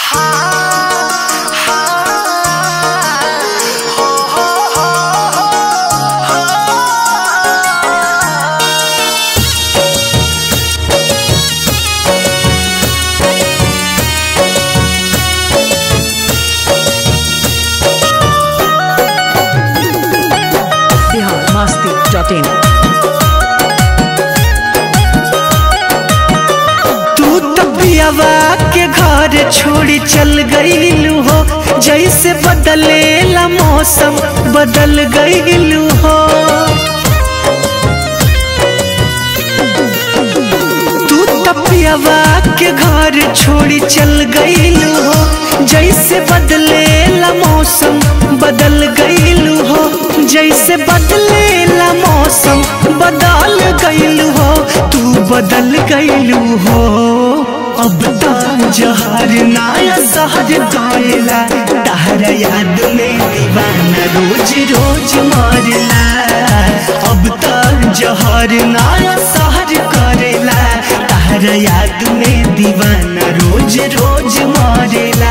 biharmasti.in तू तो पियावा के घर छोड़ी चल गईलू हो जैसे बदलेला मौसम बदल गईलू हो तू तो पियावा के घर छोड़ी चल गईलू हो जैसे बदलेला मौसम बदल गईलू हो जैसे बदलेला मौसम बदल गईलू हो तू बदल गईलू हो अब तो जहर नाया सहर गएला तहरा याद में दीवाना रोज रोज मरला अब तो जहर नाया सहर करेला तहरा याद में दीवाना रोज रोज मरेला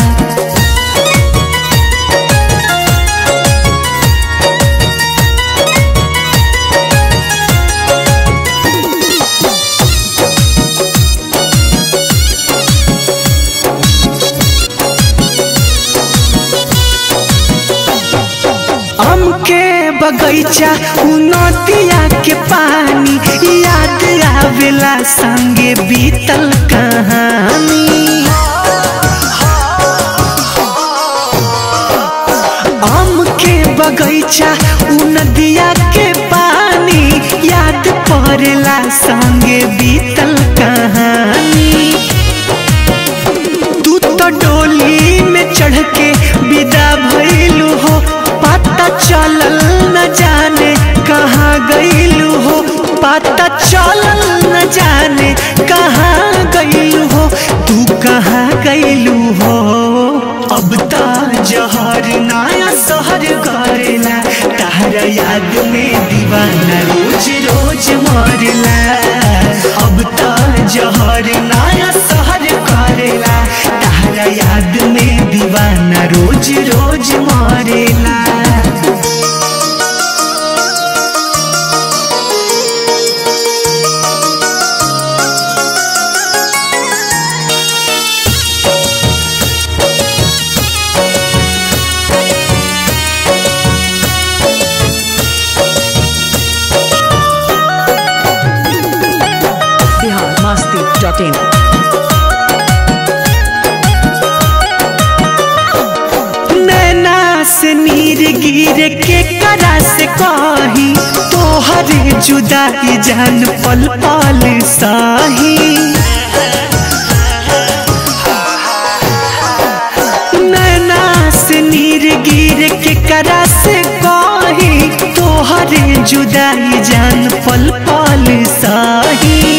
आम के बगैचा उ नदिया के पानी याद आवेला संगे बीतल कहानी आम के बगैचा उ नदिया के पानी याद पड़ेला संगे बीतल कहानी तू तो डोली में चढ़ के विदा भइलू हो पता चलल न जाने कहाँ गइलू हो पता चलल न जाने कहाँ गइलू हो तू कहाँ गइलू हो अब तो जहर नया शहर करेला तहरा याद में दीवाना रोज रोज मरला अब तो जहर नया शहर करेला तहरा याद में दीवाना रोज रोज मरेला biharmasti.in नैना से नीर गिर के करा से कही तोहरे जुदाई जान पल पल साही नैना से नीर गिर के करा से कही तोहरे जुदाई जान पल पल साही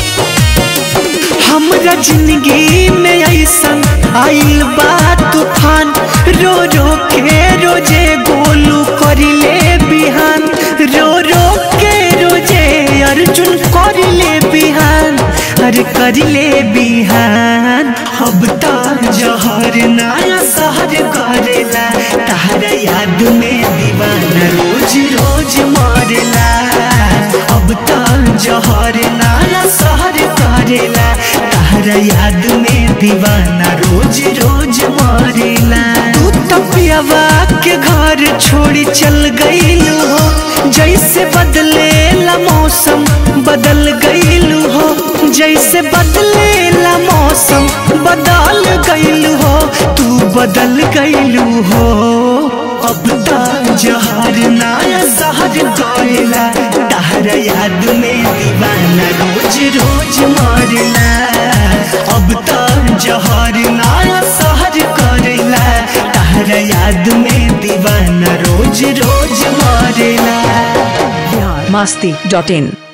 हमरा जिंदगी में ऐसन आइल बा तूफान रो रो के रोजे गोलू करिले बिहान रो रो के रोजे अर्जुन करिले बिहान अरे करिले बिहान अब तो जहर नया शहर करेला तहरा याद में दीवाना रोज रोज मरेला अब तो जहर नया शहर करेला तहरा याद में दीवाना रोज रोज मरेला तू तो पियावा के घर छोड़ी चल गईलू हो जैसे बदलेला मौसम बदल गईलू हो जैसे बदलेला मौसम बदल गईलू हो तू बदल गईलू हो अब तो जहर नया शहर गएला तहरा याद में दीवाना रोज रोज मरला अब तो जहर नया शहर करेला तहरा याद में दीवाना रोज रोज मरेला biharmasti.in